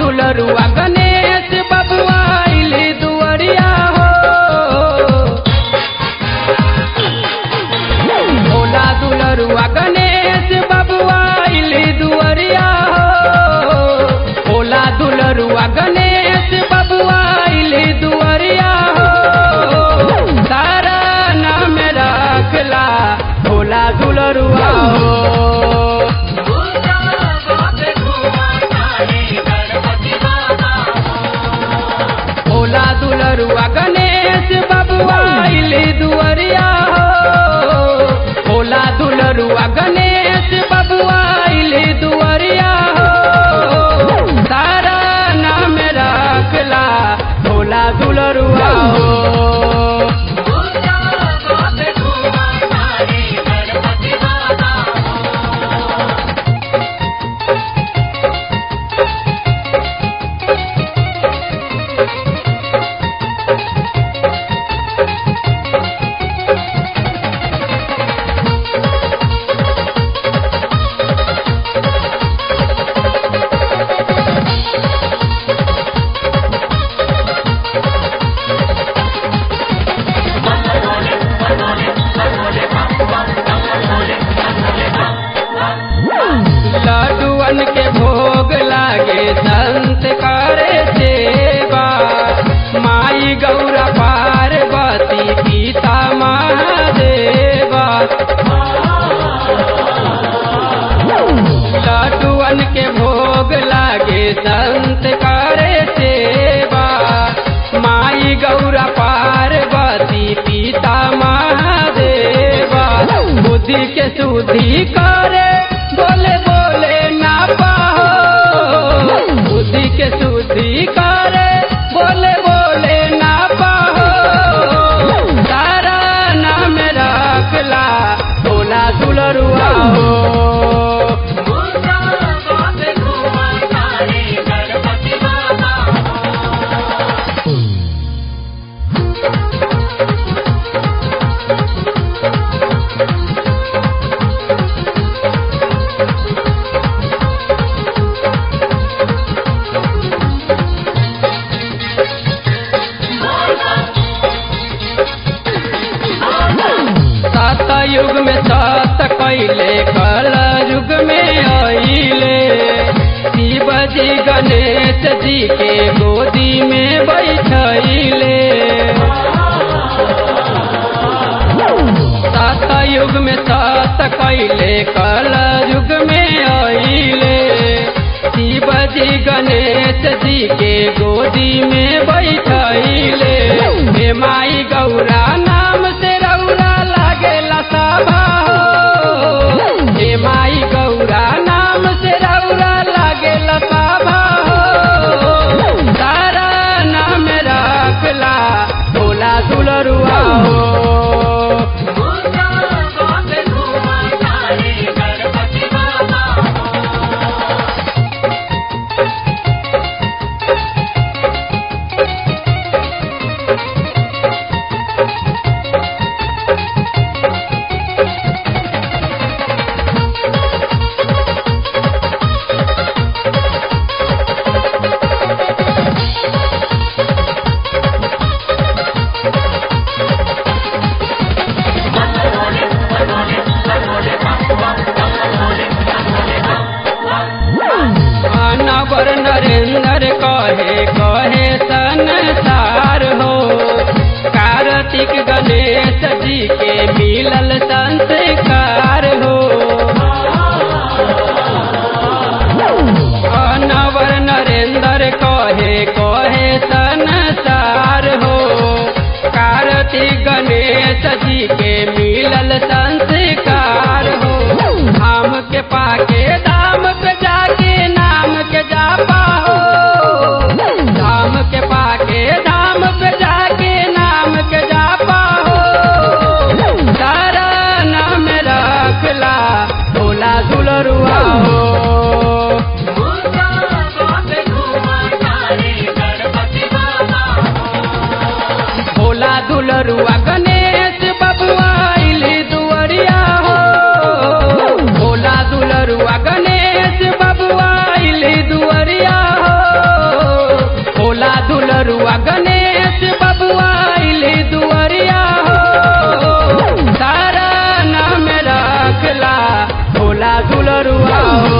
दुलरुआ गणेश बबुआ आइली दुअरिया हो भोला दुलरुआ गणेश बबुआ आइली दुअरिया हो भोला दुलरुआ गणेश बबुआ आइली दुअरिया हो तारा नाम रखला भोला दुलरुआ हो भोला दुलरुआ गणेश बबुआ आइली दुअरिया हो भोला दुलरुआ गणेश बबुआ आइली दुअरिया हो तारा नाम रखला भोला दुलरुआ हो लड्डुअन के भोग लागे संत करे सेवा माई गौरा पार्वती पिता महादेवा लड्डुअन के भोग लागे संत करे सेवा माई गौरा पार्वती पिता महादेवा बुद्धि के शुद्धि करे बोले बोले ना पाहो बुद्धि के शुद्धि करे बोले बोले ना पाहो तारा नाम रखला भोला दुलरुआ हो सत युग में सत कैले कल युग में आइले शिव जी गणेश जी के गोदी में बैठैले सत युग में सत कैले कल युग में आइले शिव जी गणेश जी के गोदी में बैठैले हे माई गौरा नाम से रौरा लागेला सभा हो हे माई गौरा नाम से रौरा लागेला सभा हो तारा नाम रखला भोला दुलरुआ हो अनवर नरेंद्र कहे कहे संसार हो कार्तिक गणेश जी के मिलल संस्कार हो अनवर नरेंद्र कहे कहे संसार हो कार्तिक गणेश जी के मिलल संस्कार हो धाम के पाके धाम पे जाके नाम के जापा हो धाम के पाके धाम पे जाके नाम के जापा हो तारा नाम रखला भोला दुलरुआ हो भोला दुलरुआ गणेश बबुआ आइली दुअरिया हो भोला दुलरुआ गणेश बबुआ आइली दुअरिया हो हो